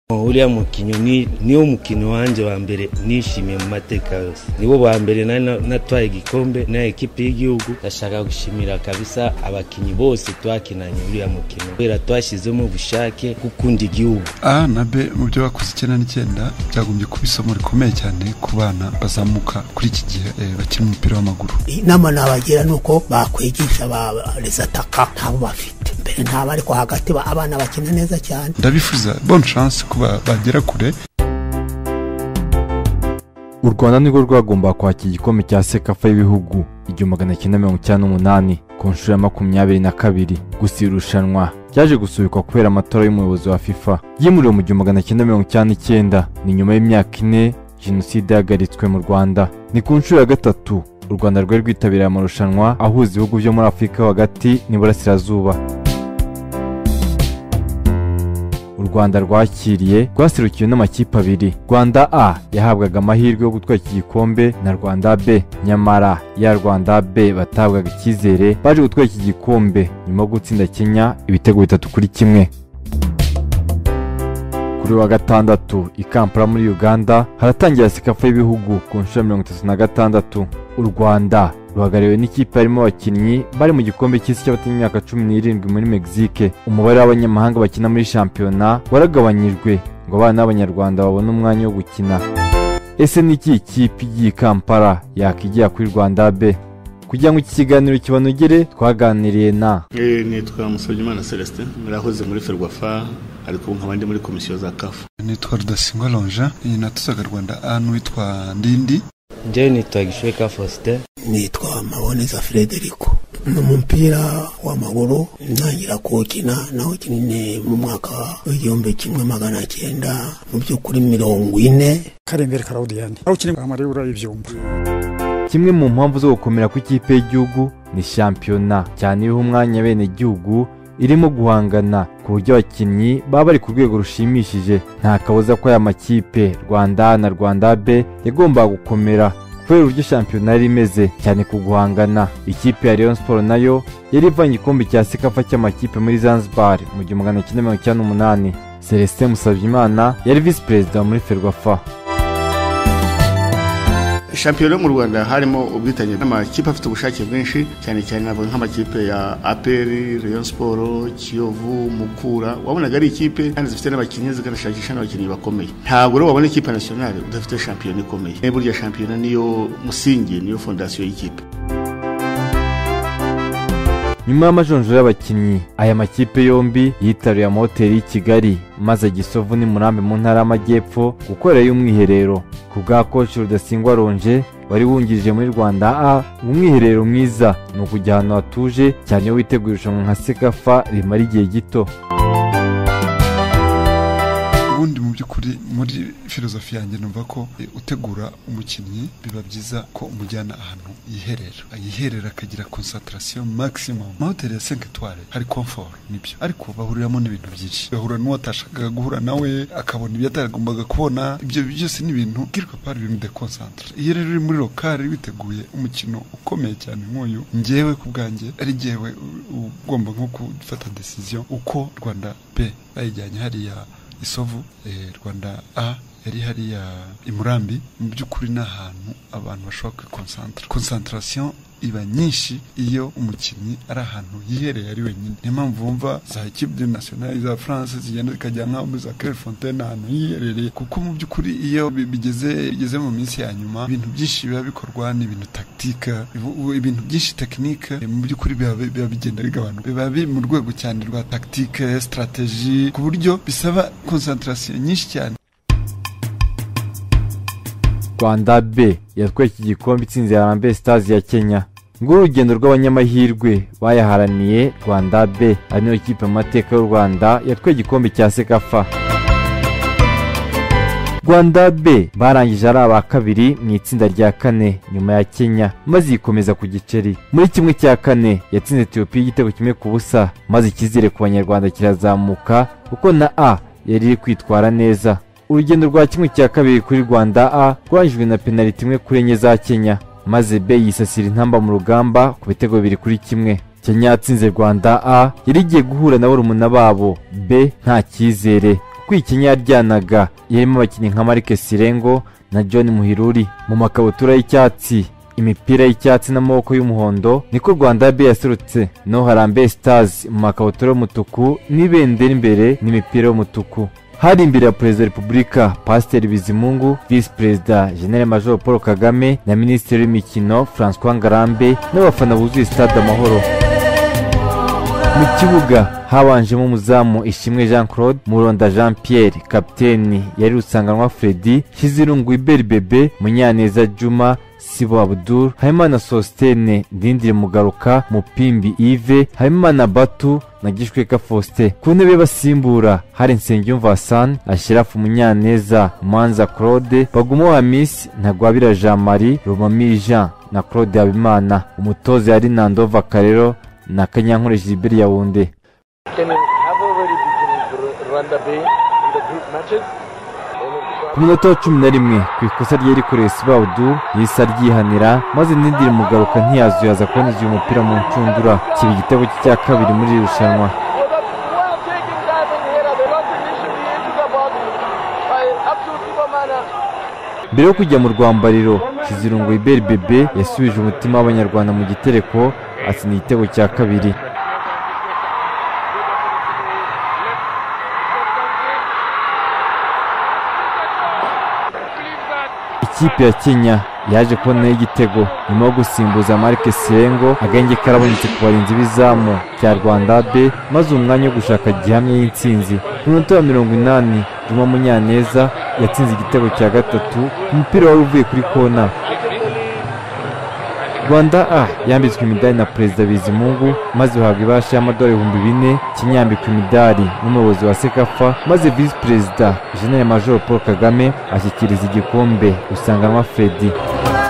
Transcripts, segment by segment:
uriya mukinnyi niwo mukino wanjye wa mbere nishimiye mu mateka yose nibo ba mbere nari natwaye igikombe na ekipi y'igihugu ndashaka gushimira kabisa abakinnyi bose twakinanye uriya mukino kubera twashyizemo ubushake gukunda igihugu a na b mu byo bakoze icyenda n'icyenda byagombye kuba isomo rikomeye cyane ku bana bazamuka kuri iki gihe bakina umupira w'amaguru inama nabagira ni uko bakwigisha ba rezataka ntabo bafite mbere ntabo ariko hagati abana bakina neza cyane ndabifuza bonne chance kuba bagera kure u rwanda nirwo rwagomba kwakira igikombe cya sekafa y'ibihugu igihumbi magana cyenda mirongo icyenda n'umunani ku nshuro ya makumyabiri na kabiri gusa iri rushanwa ryaje gusubikwa kubera amatora y'umuyobozi wa fifa yimuriwe mu gihumbi magana cyenda mirongo icyenda n'icyenda ni nyuma y'imyaka ine jenoside yahagaritswe mu rwanda ni ku nshuro ya gatatu u rwanda rwari rwitabiriye amarushanwa ahuza ibihugu byo muri afurika yo hagati n'iburasirazuba u rwanda rwakiriye rwasirukiwe n'amakipe abiri rwanda a yahabwaga amahirwe yo gutwara iki gikombe na rwanda b nyamara ya rwanda b batabwaga icyizere baje gutwara iki gikombe nyuma yo gutsinda kenya ibitego bitatu kuri kimwe kuri wa gatandatu i kampala muri uganda haratangira sikafa y'ibihugu ku nshuro ya mirongo itatu na gatandatu u rwanda ruhagariwe n'ikipe harimo abakinnyi bari mu gikombe cy'isi cy'abatanya imyaka cumi n'irindwi muri mexique umubare w'abanyamahanga bakina muri shampiyona waragabanyijwe ngo abana b'abanyarwanda babone umwanya wo gukina ese ni iki ikipe igiye i kampala yakigira kuri rwanda b kugira ngo iki kiganiro kibanogere twaganiriye na nitwa musabyimana celestin murahoze muri ferwafa ariko ubu nkaba ndi muri komisiyo za kafu nitwa rudasingwa lonja ni natuzaga rwanda a n'uwitwa ndindi njyewe nitwa gishoka faustin nitwa maboneza frederico ni umupira w'amaguru ntangira kuwukina nawukinye mu mwaka w'igihumbi kimwe magana cyenda mu by'ukuri mirongo ine karembere karawudiyani arawukina amaribura y'ibyumba kimwe mu mpamvu zo gukomera kw'ikipe y'igihugu ni shampiyona cyane ibiha umwanya bene gihugu irimo guhangana ku buryo abakinnyi baba bari ku rwego rushimishije nta kabuza ko aya makipe rwanda na rwanda b yagombaga gukomera kubera uburyo shampiyona yari imeze cyane ku guhangana ikipe ya leon siporo nayo yari ivanye igikombe cya sekafa cy'amakipe muri zanzibar mu gihumbi magana cyenda mirongo icyenda n'umunani celestin musabyimana yari visi perezida muri ferwafa shampiyona mu rwanda harimo ubwitange n'amakipe afite ubushake bwinshi cyane cyane navuga nk'amakipe ya aperi rayon siporo kiyovu mukura wabonaga ari ikipe kandi zifite n'abakinnyi zikanashakisha n'abakinnyi bakomeye ntabwo rero wabona ikipe nasiyonari udafite shampiyona ikomeye burya shampiyona niyo musingi niyo fondasiyo y'ikipe nyuma y'amajonjoro y'abakinnyi aya makipe yombi yitaruye amahoteli y'i kigali maze gisovu n'imurambi mu ntara y'amajyepfo gukorerayo umwiherero ku bwa koci rudasingwa ronje wari wungirije muri rwanda a umwiherero mwiza ni ukujya ahantu hatuje cyane iyo witeguye irushanwa nka sekafa rimara igihe gito ubundi mu by'ukuri muri filozofi yanjye numva ko e, utegura umukinnyi biba byiza ko umujyana ahantu yiherera yiherera akagira concentration maximum amahoteli ya 5 étoiles hari comfort nibyo ariko bahuriramo n'ibintu byinshi bahura n'uwo atashakaga guhura nawe akabona ibyo atagombaga kubona ibyo byose ni ibintu quelque part ibintu de concentre iyo rero uri muri lokali witeguye umukino ukomeye cyane nk'uyu njyewe ku bwanjye ari njyewe ugomba nko gufata decision uko Rwanda B bayijyanye hariya isovu rwanda a yari hariya imurambi mu by'ukuri ni ahantu abantu bashobora kwikonsantara konsantarasiyo iba nyinshi iyo umukinnyi ari ahantu yihereye ari wenyine niyo mpamvu wumva za ekipe nasiyonari za france zigenda zikajya nkaho muri za kerefontaine ahantu yiherereye kuko mu by'ukuri iyo bigeze bigeze mu minsi ya nyuma ibintu byinshi biba bikorwa ni ibintu taktika ibintu byinshi tekinike mu by'ukuri biba bigenda bigabanuka biba biri mu rwego cyane rwa takitike sitarateji ku buryo bisaba konsantarasiyo nyinshi cyane rwanda b yatwaye iki gikombe itsinze harambe sitazi ya kenya nguru urugendo rw'abanyamahirwe bayaharaniye rwanda b ari nayo kipe mu mateka y'u rwanda yatwaye igikombe cya sekafa rwanda b barangije ari aba kabiri mu itsinda rya kane nyuma ya kenya maze yikomeza ku giceri muri kimwe cya kane yatsinze etiyopiya igitego kimwe ku busa maze icyizere ku banyarwanda kirazamuka kuko na a yari iri kwitwara neza urugendo rwa kimwe cya kabiri kuri rwanda a rwangijwe na penaliti imwe kuri enye za kenya maze b yisasira intamba mu rugamba ku bitego bibiri kuri kimwe kenya yatsinze rwanda a yari igiye guhura na barumuna babo b nta cyizere kwikinya yaryanaga yarimo abakinnyi nka Marc Sirengo na John Muhiruri mu makabutura y'icyatsi imipira y'icyatsi n'amaboko y'umuhondo niko Rwanda yabi yaserutse no harambe stars mu makabutura y'umutuku n'ibendera imbere n'imipira y'umutuku hari imbere ya perezida wa repubulika pasiteri bizimungu visi perezida general major paul kagame na minisitiri w'imikino francois ngarambe n'abafana buzuye stade amahoro mu kibuga habanjemo umuzamu ishimwe jean claude muronda jean pierre kapiteni yari rusanganwa fredi hizirungu iberi bebe munyaneza juma sibo abdul habimana sositene ndindire mugaruka mupimbi ive habimana batu na gishweka faustin ku ntebe basimbura hari nsengiyumva hassan ashirafu munyaneza manza claude bagumo hamisi ntagwabira jean marie rumamiri jean na claude habimana umutoza yari nandova karero na kanyankore gilbert yawunde Can you have a very different Rwanda Bay in the group matches? ku minota wa cumi na rimwe ku ikosa ryari kureba sibawudu yahise aryihanira maze nindiri mugaruka ntiyazuyaza kuboneza uyu mupira mu nshundura kiba igitego cye cya kabiri muri iri rushanwa Well, that's well taken diving here. The London should be into the box by absolute superman. mbere yo kujya mu rwambariro kizirungu iberi bebe yasubije umutima w'abanyarwanda mu gitereko atsina igitego cya kabiri ikipe ya kenya yaje kubonaho igitego nyuma yo gusimbuza marike sirengo agahenge karabonetse ku barinzi b'izamu rya rwanda be maze umwanya wo gushaka gihamya y'intsinzi ku minota ya mirongo inani juma munyaneza yatsinze igitego cya gatatu umupira wari uvuye kuri kona rwanda a yambitswe imidari na perezida bizimungu maze uhabwa ibahasha y'amadolari ibihumbi bine kinyambikwa imidari n'umuyobozi wa sekafa maze visi perezida jenerali major paul kagame ashyikiriza igikombe usanganwa fredi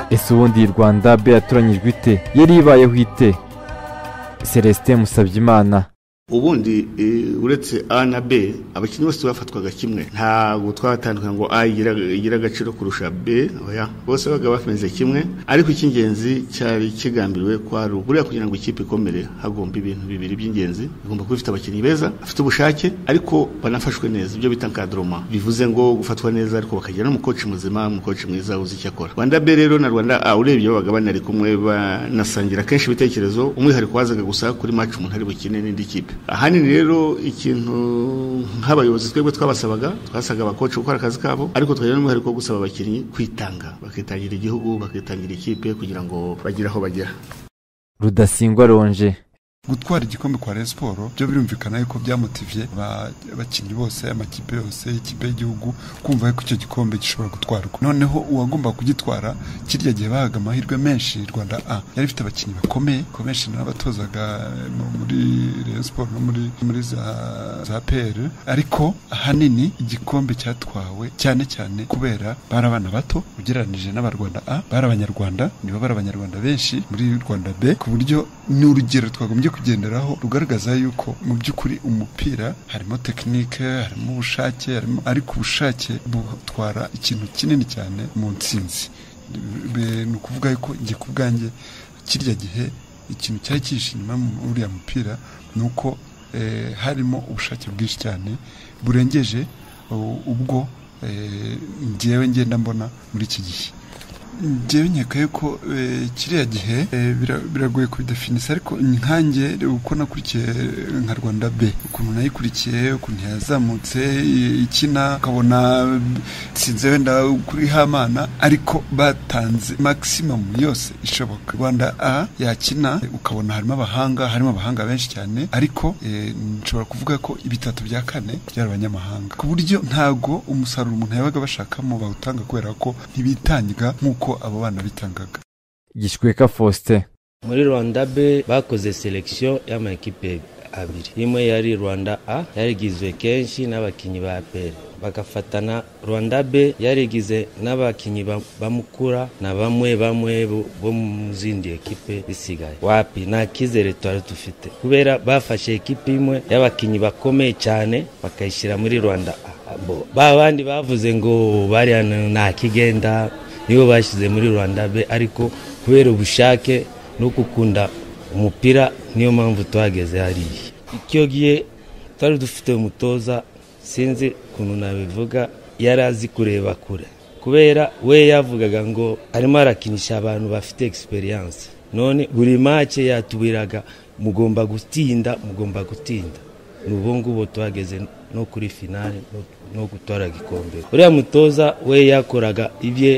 ese ubundi iyi rwanda b yatoranyijwe ite yari ibayeho ite celestin musabyimana ubundi eh, uretse a na b abakinnyi bose bafatwaga kimwe ntabwo twatandukanye ngo a igira igira agaciro kurusha b oya bose babaga bameze kimwe ariko icy'ingenzi cyari kigambiriwe ko hari buriya kugira ngo ikipe ikomere hagomba ibintu bibiri by'ingenzi igomba kuba ifite abakinnyi beza bafite ubushake ariko banafashwe neza ibyo bita nkadroma bivuze ngo gufatwa neza ariko bakagira n'umukoci muzima umukoci mwiza uzi icyo akora rwanda b rero na rwanda a urebye babaga banari kumwe banasangira kenshi ibitekerezo umwihariko wazaga gusa kuri match umuntu ari bukine n'indi kipe ahanini rero ikintu nk'abayobozi twebwe twabasabaga twasaga abakoci gukora akazi kabo ariko twagira n'umwihariko wo gusaba abakinnyi kwitanga bakitangira igihugu bakitangira ikipe kugira ngo bagire aho bagera rudasingwa ronje gutwara igikombe kwa Rayon Sport byo birumvikana yuko byamotiviye aba- abakinnyi bose amakipe yose ikipe y'igihugu kumva yuko icyo gikombe gishobora gutwarwa noneho uwagomba kugitwara kirya gihe bahaga amahirwe menshi Rwanda A yari ifite abakinnyi bakomeye ko benshi n'abatozaga eh, mu- muri Rayon Sport no muri muri za za PL ariko ahanini igikombe cyatwawe cyane cyane kubera bari abana bato ugereranije n'abarwanda A bari abanyarwanda nibo bari abanyarwanda benshi muri Rwanda B ku buryo ni urugero twagombye kugenderaho rugaragaza yuko mu by'ukuri umupira harimo tekinike harimo ubushake harimo ariko ubushake butwara ikintu kinini cyane mu ntsinzi Be- ni ukuvuga yuko njye ku bwanjye kirya gihe ikintu cyari cyihishe inyuma mu- uriya mupira ni uko eh, harimo ubushake bwinshi cyane burengeje u- ubwo eh, njyewe ngenda mbona muri iki gihe njyewe nkekaye ko eh, kiriya gihe eh, bira- biragoye kubidefinisa ariko nkanjye uko nakurikiye eh, nka rwanda b ukuntu nayikurikiye ukuntu yazamutse eh, ikina ukabona eh, sinze wenda kuri hamana ariko batanze maximum yose ishoboka rwanda a yakina eh, ukabona harimo abahanga harimo abahanga benshi cyane ariko eh, nshobora kuvuga ko ibitatu bya kane byari abanyamahanga ku buryo ntago umusaruro umuntu yabaga bashakamo bawutanga kubera ko ntibitangiga nk'uko abo bana bitangaga gishweka faustin muri rwanda b bakoze selection y'amakipe abiri imwe yari rwanda a yarigizwe kenshi n'abakinnyi ba apr bagafatana rwanda b yarigize n'abakinnyi ba- bamukura na bamwe bamwe bo- bo mu zindi ekipe bisigaye wapi nta kizere twari dufite kubera bafashe ekipe imwe y'abakinnyi bakomeye cyane bakayishyira muri rwanda a Bo, ba bandi bavuze ngo bariya nta kigenda nibo bashyize muri rwanda b ariko kubera ubushake no gukunda umupira niyo mpamvu twageze hariya icyo gihe twari dufite umutoza sinzi ukuntu nabivuga yari azi kureba kure kubera we yavugaga ngo arimo arakinisha abantu bafite egisperiyanse none buri make yatubiraga mugomba gutinda mugomba gutinda n'ubu ngubu tuhageze no kuri finale no- no gutwara igikombe uriya mutoza we yakoraga ibye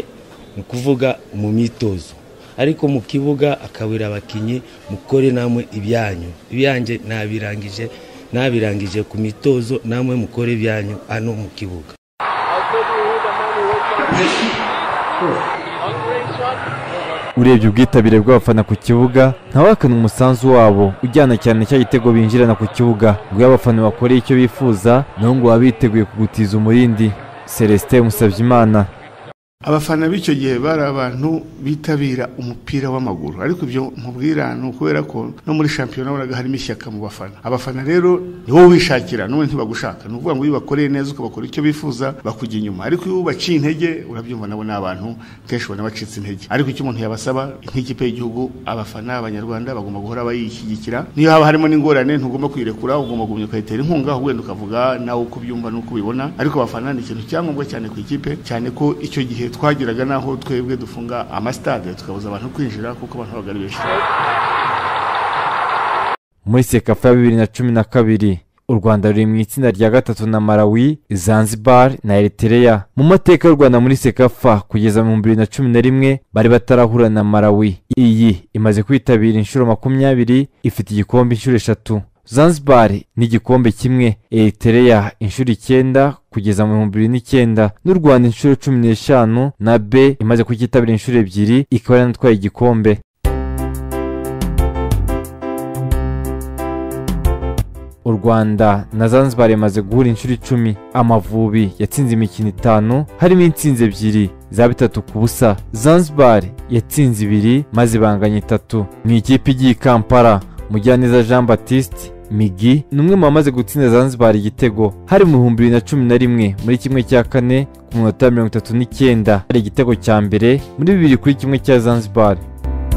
ni ukuvuga mu myitozo ariko mu kibuga akabura abakinnyi mukore namwe ibyanyu ibyanjye nabirangije nabirangije ku mitozo namwe mukore ibyanyu hano mu kibuga I said you were the man who worked hard. On great shot. urebye ubwitabire bw'abafana ku kibuga ntawahakane umusanzu wabo ujyana cyane cya gitego binjirana ku kibuga ngo iyo abafana bakoreye icyo bifuza naho ngo baba biteguye kugutiza umurindi celestin musabyimana abafana b'icyo gihe bari abantu bitabira umupira w'amaguru ariko ibyo nkubwira ni ukubera ko no muri shampiyona wabonaga harimo ishyaka mu bafana abafana rero ni wowe wishakira n'ubundi ntibagushaka ni ukuvuga ngo iyo ubakoreye neza ukabakora icyo bifuza bakujya inyuma ariko iyo ubaciye intege urabyumva nabo ni abantu kenshi ubona bacitse intege ariko icyo umuntu yabasaba nk'ikipe y'igihugu abafana abanyarwanda bagomba guhora bayishyigikira niyo haba harimo n'ingorane ntugomba kuyirekura ugomba kugumya ukayitera inkunga wenda ukavuga nawe uko ubyumva n'uko ubibona ariko abafana ni ikintu cyangombwa cyane ku ikipe cyane ko icyo gihe twageraga n'aho twebwe dufunga amasitade tukabuza abantu kwinjira kuko abantu babaga ari benshi muri sekafa ya bibiri na cumi na kabiri u rwanda ruri mu itsinda rya gatatu na malawi zanzibar na eritrea mu mateka y'u rwanda muri sekafa kugeza mu bibiri na cumi na rimwe bari batarahura na malawi iyi imaze kwitabira inshuro makumyabiri ifite igikombe inshuro eshatu zanzibar n'igikombe kimwe eritrea inshuro icyenda kugeza mu bihumbi bibiri n'icyenda n'u rwanda inshuro cumi n'eshanu na b imaze kucyitabira inshuro ebyiri ikaba yanatwaye igikombe u rwanda na zanzibar imaze guhura inshuro icumi amavubi yatsinze imikino itanu harimo intsinzi ebyiri za bitatu ku busa zanzibar yatsinze ibiri maze ibanganya itatu ni ikipe igiye i kampala mujyaneza jean batiste migi ni umwe mu bamaze gutsinda zanzibar igitego hari mu bihumbi bibiri na cumi na rimwe muri kimwe cya kane ku munota wa mirongo itatu n'icyenda hari igitego cya mbere muri bibiri kuri kimwe cya zanzibar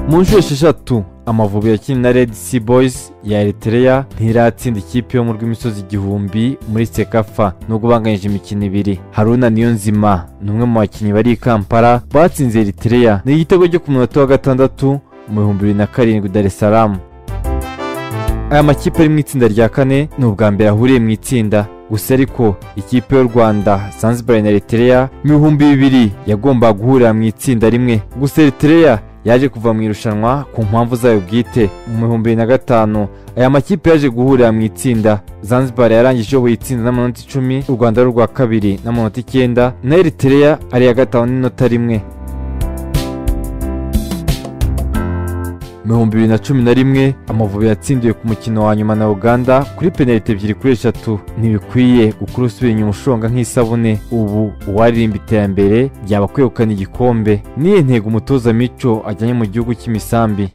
mu nshuro esheshatu amavubi yakinnye na red sea boys ya eritrea ntiratsinda ikipe yo mu rw'imisozi igihumbi muri sekafa nubwo banganyije imikino ibiri haruna niyonzima ni umwe mu bakinnyi bari i kampala batsinze eritrea ni igitego cyo ku munota wa gatandatu mu bihumbi bibiri na karindwi dar es salaam aya makipe ari mu itsinda rya kane ni ubwa mbere ahuriye mu itsinda gusa ariko ikipe y'u rwanda zanzibar na eritrea mu bihumbi bibiri yagombaga guhurira mu itsinda rimwe gusa eritrea yaje kuva mu irushanwa ku mpamvu zayo bwite mu bihumbi bibiri na gatanu aya makipe yaje guhurira mu itsinda zanzibar yarangije iyoboye itsinda n'amanota icumi u rwanda rurwa kabiri n'amanota icyenda na eritrea ari iya gatanu n'inota rimwe mu bihumbi bibiri na cumi na rimwe amavubi yatsindiwe ku mukino wa nyuma na uganda kuri penaliti ebyiri kuri eshatu ntibikwiye gukura usubira inyuma ushonga nk'isabune ubu uwaririmba iterambere byaba kwegukana igikombe niyo ntego umutoza mico ajyanye mu gihugu cy'imisambi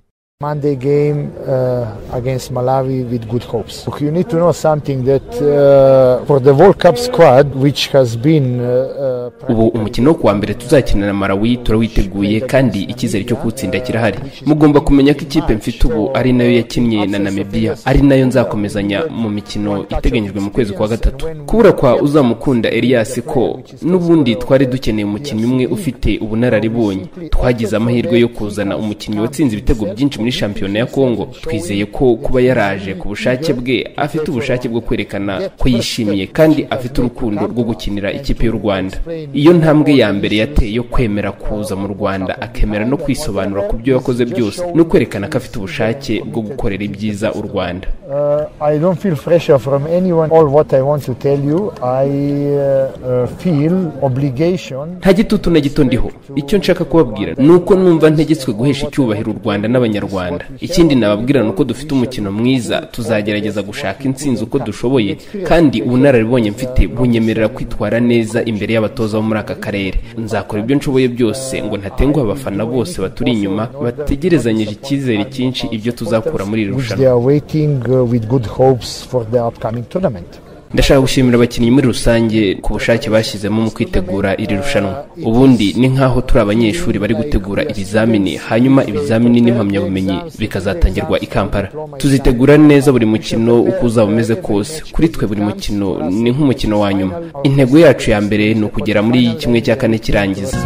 Monday game uh, against Malawi with good hopes. Look, you need to know something that uh, for the World Cup squad, which has been uh, uh, ubu umukino wo kuwa mbere tuzakinira na malawi turawiteguye kandi icyizere cyo kuwutsinda kirahari mugomba kumenya ko ikipe mfite ubu ari nayo yakinnye na namibia ari nayo nzakomezanya mu mikino iteganyijwe mu kwezi kwa gatatu kubura kwa uzamukunda elias ko n'ubundi twari dukeneye umukinnyi umwe ufite ubunararibonye twagize amahirwe yo kuzana umukinnyi watsinze ibitego byinshi muri shampiyona ya kongo twizeye ko kuba yaraje ku bushake bwe afite ubushake bwo kwerekana ko yishimiye kandi afite urukundo rwo gukinira ikipe y'u rwanda iyo ntambwe ya mbere yateye yo kwemera kuza mu rwanda akemera no kwisobanura ku byo yakoze byose no kwerekana ko afite ubushake bwo gukorera ibyiza u rwanda uh, I don't feel pressure from anyone. All what I want to tell you, I uh, uh, feel obligation. nta gitutu na gito ndiho icyo nshaka kubabwira ni uko numva ntegetswe guhesha icyubahiro u rwanda n'abanyarwanda ikindi nababwira ni uko dufite umukino mwiza tuzagerageza gushaka intsinzi uko dushoboye kandi ubunararibonye mfite bunyemerera kwitwara neza imbere y'abatoza bo muri aka karere nzakora ibyo nshoboye byose ngo ntatenguha abafana bose baturi inyuma bategerezanyije icyizere cyinshi ibyo tuzakura muri iri Which rushanwa they are waiting uh, with good hopes for the upcoming tournament. ndashaka gushimira abakinnyi muri rusange ku bushake bashyizemo mu kwitegura iri rushanwa ubundi ni nk'aho turi abanyeshuri bari gutegura ibizamini hanyuma ibizamini n'impamyabumenyi bikazatangirwa i kampala tuzitegura neza buri mukino uko uzaba umeze kose kuri twe buri mukino ni nk'umukino wa nyuma intego yacu ya mbere ni ukugera muri kimwe cya kane kirangiza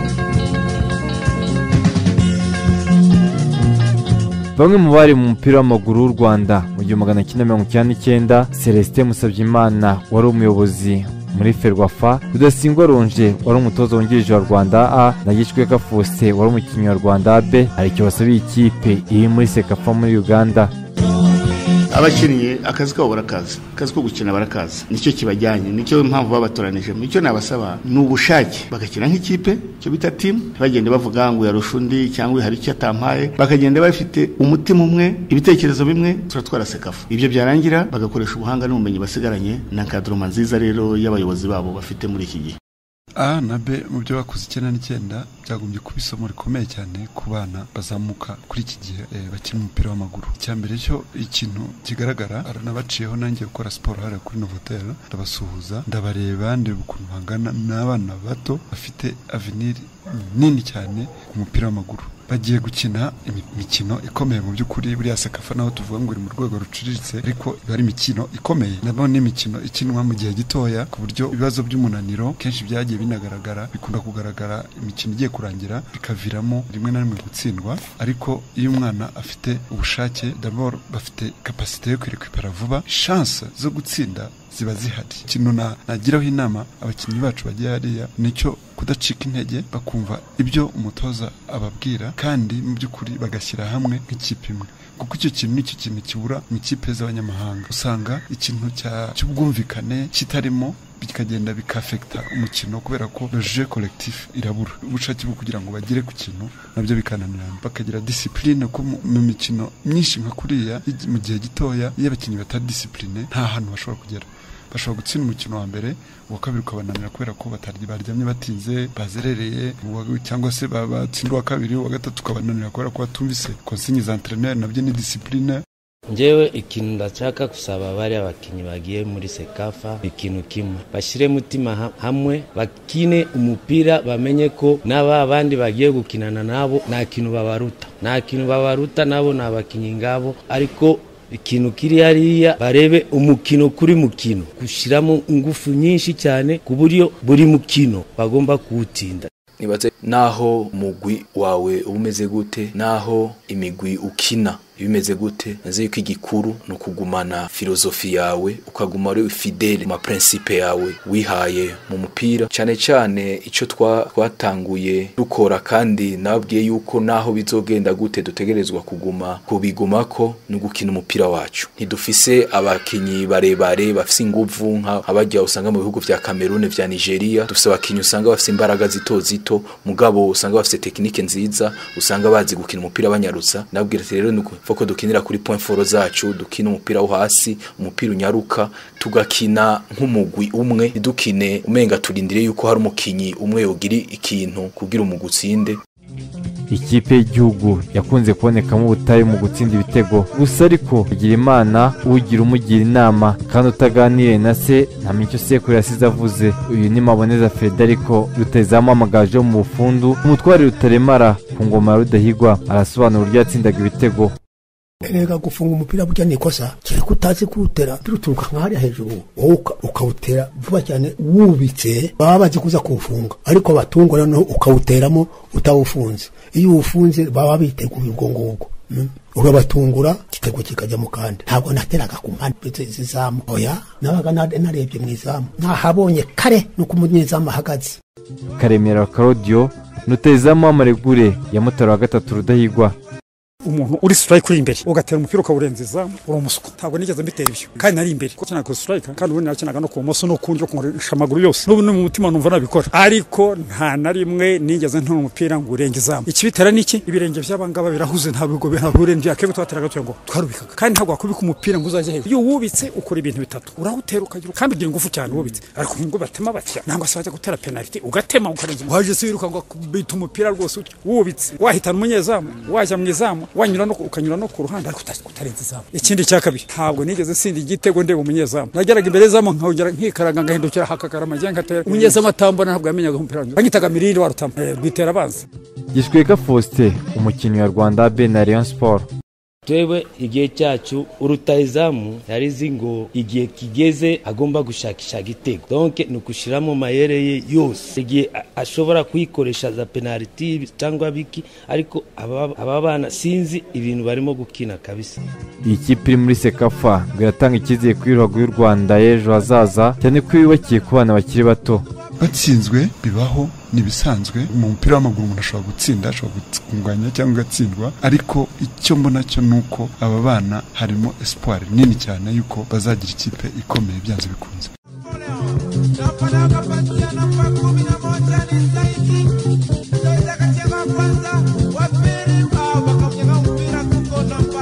bamwe mu bari mu mupira w'amaguru w'u rwanda mu gihumbi magana cyenda mirongo icyenda n'icyenda celestin musabyimana wari umuyobozi muri ferwafa rudasingwa ronje wari umutoza wungirije wa rwanda a na gicweka fose wari umukinnyi wa rwanda b hari icyo basabiye ikipe iri muri sekafa muri uganda abakinnyi akazi kabo barakazi akazi ko gukina barakazi nicyo kibajyanye nicyo mpamvu babatoranijemo icyo nabasaba ni ubushake bagakina nk'ikipe icyo bita timu bagenda bavuga ngo yarusha undi cyangwa hari icyo atampaye bakagenda bafite umutima umwe ibitekerezo bimwe turatwara sekafa ibyo byarangira bagakoresha ubuhanga n'ubumenyi basigaranye na kaduruma nziza rero y'abayobozi babo bafite muri iki gihe a na b mu byo bakoze icyenda n'icyenda byagombye kuba isomo rikomeye cyane ku bana bazamuka kuri iki gihe eh, bakina umupira w'amaguru icya mbere cyo ikintu kigaragara aranabaciyeho nanjye gukora siporo hariya kuri novotel ndabasuhuza ndabareba ndeba ukuntu bangana n'abana bato bafite aveniri nini cyane ku mupira w'amaguru bagiye gukina imi- imikino ikomeye mu by'ukuri buriya sekafa naho tuvuga ngo iri mu rwego ruciriritse ariko iba ari imikino ikomeye naho ni imikino ikinwa mu gihe gitoya ku buryo ibibazo by'umunaniro kenshi byagiye binagaragara bikunda kugaragara imikino igiye kurangira bikaviramo rimwe na rimwe gutsindwa ariko iyo umwana afite ubushake dabor bafite kapasite yo kwirikwipara vuba shanse zo gutsinda ziba zihari ikintu na- nagiraho inama abakinnyi bacu bagiye hariya nicyo kudacika intege bakumva ibyo umutoza ababwira kandi mu by'ukuri bagashyira hamwe nk'ikipe imwe kuko icyo kintu nicyo kintu kibura mu ikipe z'abanyamahanga usanga ikintu cya- cy'ubwumvikane kitarimo bikagenda bikafekita umukino kubera ko loje collectif irabura ubushake bwo kugira ngo bagere ku kintu nabyo bikananirana bakagira disipurine ko mu mu mikino myinshi nka kuriya igi- mu gihe gitoya iyo abakinnyi batari disipurine nta hantu bashobora kugera bashobora gutsinda umukino wa mbere uwa kabiri ukabananira kubera ko batarya baryamye batinze bazerereye uwa- cyangwa se ba- batsinda uwa kabiri uwa gatatu ukabananira kubera ko batumvise konsinyi za enterineri nabyo ni disipurine ngewe ikintu ndashaka gusaba bari abakinnyi bagiye muri sekafa ikintu kimwe bashyire mutima ha- hamwe bakine umupira bamenye ko n'aba bandi bagiye gukinana nabo nta kintu babaruta nta kintu babaruta nabo ni abakinnyi ngabo ariko ikintu kiri hariya barebe umukino kuri mukino gushyiramo ingufu nyinshi cyane ku buryo buri mukino bagomba kuwutsinda nibaze naho umugwi wawe uba umeze gute naho imigwi ukina iba imeze gute naze yuko igikuru ni ukugumana filozofi yawe ukaguma uri fidele mu maprincipe yawe wihaye mu mupira cyane cyane icyo twa- twatanguye dukora kandi nababwiye yuko naho bizogenda gute dutegerezwa kuguma kubigumako ni ugukina umupira wacu ntidufise abakinnyi barebare bafise inguvu nka abajya usanga mu bihugu bya Cameroon vya Nigeria dufise abakinnyi usanga bafise imbaraga zito zito mugabo usanga bafise tekinike nziza usanga bazi gukina umupira banyarutsa nabwira ati rero nuko ko dukinira kuri point foro zacu dukina umupira wo hasi umupira unyaruka tugakina nk'umugwi umwe ntidukine umenga turindire yuko hari umukinyi umwe yogira ikintu kugira umugwi utsinde ikipe y'igihugu yakunze kubonekamo ubutayu mu gutsinda ibitego gusa ariko agira imana ugira umugira inama kandi utaganiriye na se ntamenya icyo sekuru yasize avuze uyu ni maboneza federico rutazamu amagaju yo mu bufundu umutware rutaremara ku ngoma ya rudahigwa arasobanura uburyo yatsindaga ibitego erega gufunga umupira burya ni ikosa kereka utazi kuwutera umupira uturuka nkahariya hejuru wowe uka- ukawutera vuba cyane wubitse baba bazi kuza kuwufunga ariko batungo noneho ukawuteramo utawufunze iyo uwufunze baba biteguye ubwo ngubwo Mm. urabatungura igitego kikajya mu kandi ntabwo nateraga ku mpande z'izamu oya nabaga na- narebye mu izamu nahabonye kare nuko umunyezamu ahagaze karemera karodiyo rutazamu w'amaregure ya mutara wa gatatu rudahigwa umuntu uri strike uri imbere ugatera umupira ukawurenza izamu uri umusuku ntabwo nigeze mbitera ibyo kandi nari imbere kuko kinaga strike kandi ubundi nakinaga no ku bumoso no ku ndyo kunkoresha amaguru yose n'ubu ni mu mutima numva nabikora ariko nta na rimwe nigeze ntora umupira ngo urenge izamu ikibitera ni iki ibirenge by'abangaba birahuze nta bigo bihurenje akego twateraga tuyo ngo twarubikaga kandi ntabwo wakubika umupira ngo uzajye hejuru iyo wubitse ukora ibintu bitatu urawutera ukagira kandi ugira ingufu cyane wubitse ariko ngo batema batya nangwa se wajya gutera penaliti ugatema ukarenza waje se wiruka ngo bita umupira rwose utyo wubitse wahitana umunyezamu wajya mu izamu wanyura no ukanyura no ku ruhande ariko uta- utarenza izamu ikindi cya kabiri ntabwo nigeze sindi igitego ndeba umunyezamu nageraga imbere y'izamu nkahongera nkikaraga ngahindukira hakakara amajyenge atera umunyezamu atambona ntabwo yamenyaga umupira wanjye. banyitaga mirindi wa rutamu Eh, rwitera abanza gishweka faustin umukinnyi wa rwanda b na rayon sport twebwe igihe cyacu urutahizamu yarizi ngo igihe kigeze agomba gushakisha igitego donke ni ugushiramo mayere ye yose igihe a- ashobora kuyikoresha za penaliti cyangwa biki ariko aba aba bana sinzi ibintu barimo gukina kabisa iyi kipe iri muri sekafa ngo iratanga icyizere kuri ruhago y'u rwanda y'ejo hazaza cyane ko yubakiye ku bana bakiri bato batsinzwe bibaho ni ibisanzwe mu mupira w'amaguru umuntu ashobora gutsinda ashobora gutunganya cyangwa agatsindwa ariko icyo mbona cyo ni uko aba bana harimo espoir nini cyane y'uko bazagira ikipe ikomeye byanze bikunze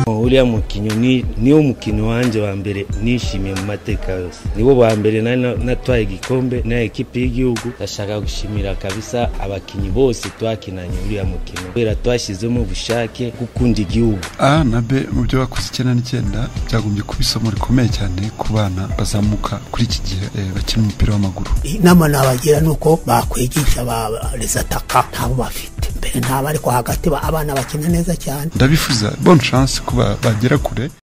Mo, uriya mukinnyi ni niwo mukinnyi wanjye wa mbere nishimiye mu mateka yose nibo ba mbere nari na- natwaye igikombe na ekipi y'igihugu ndashaka gushimira kabisa abakinnyi bose twakinanye uriya mukino kubera twashyizemo ubushake gukunda igihugu a na b mu byo bakoze icyenda n'icyenda byagombye kuba isomo rikomeye cyane ku bana bazamuka kuri iki gihe eh, bakina umupira w'amaguru inama nabagira ni uko bakwigisha ba rezataka ntabo bafite mbere ntabo ariko hagati ba- abana bakina neza cyane ndabifuza bonne chance kuba bagera kure